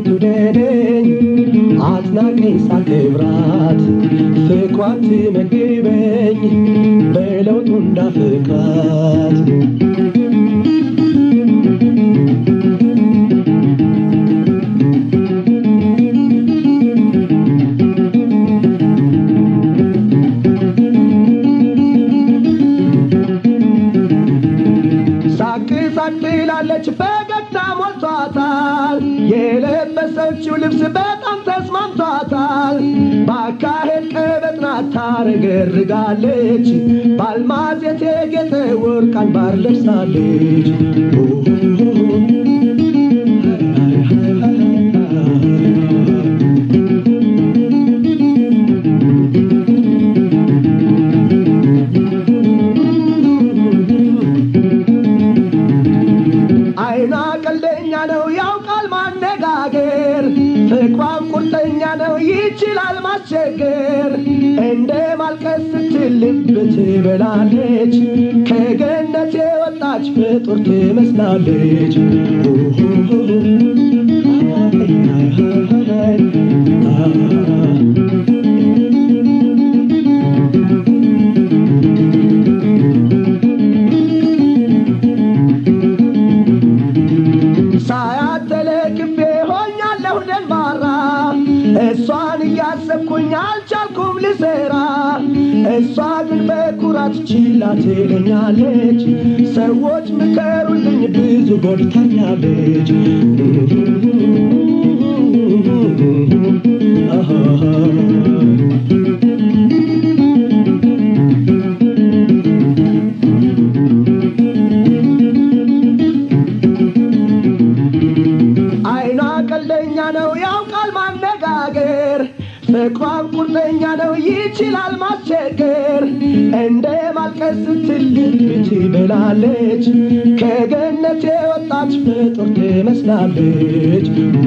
ትውደደኝ አትናቀኝ ሳክብራት ፍቅሯን ትመግበኝ በለውጡ እንዳፍቃት ሳቅ ሳቅ ትላለች ፈገግታ ሞልቷታል። የለበሰችው ልብስ በጣም ተስማምቷታል። በአካሄድ ቀበጥ ናት ታረገርጋለች። በአልማዝ የተጌጠ ወርቅ አንባር ለብሳለች። አይኗ ቀልደኛ ነው ያውቃል ማነጋገር፣ ፍቅሯም ቁርጠኛ ነው ይችላል ማስቸገር። እንደ ማልቀስ ስትል ልብ ትበላለች፣ ከገነት የወጣች ፍጡር ትመስላለች። ሳያት ተለክፌ ሆኛለሁ ደንባራ እሷን እያሰብኩኝ አልቻልኩም ልሰራ እሷ ግን በኩራት ችላ ትለኛለች ሰዎች ምከሩልኝ ብዙ ጎድታኛለች አይኗ ቀልደኛ ነው ያውቃል ማነጋገር ፍቅሯም ቁርጠኛ ነው ይችላል ማስቸገር እንደ ማልቀስ ስትል ልብ ትበላለች ከገነት የወጣች ፍጡር ትመስላለች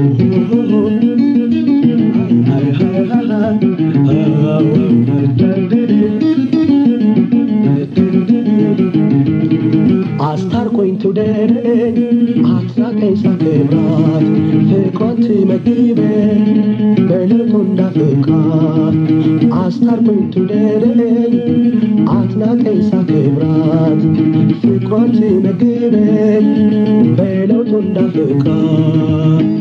አስታርቆኝ ትውደደኝ አትራቀኝ ሳክብራት ፍቅሯን ትመግበኝ በልቡ እንዳፍቃት አስታርቆኝ ትውደደኝ አትናቀኝ ሳክብራት ፍቅሯን ትመግበኝ በለውጡ እንዳፍቃት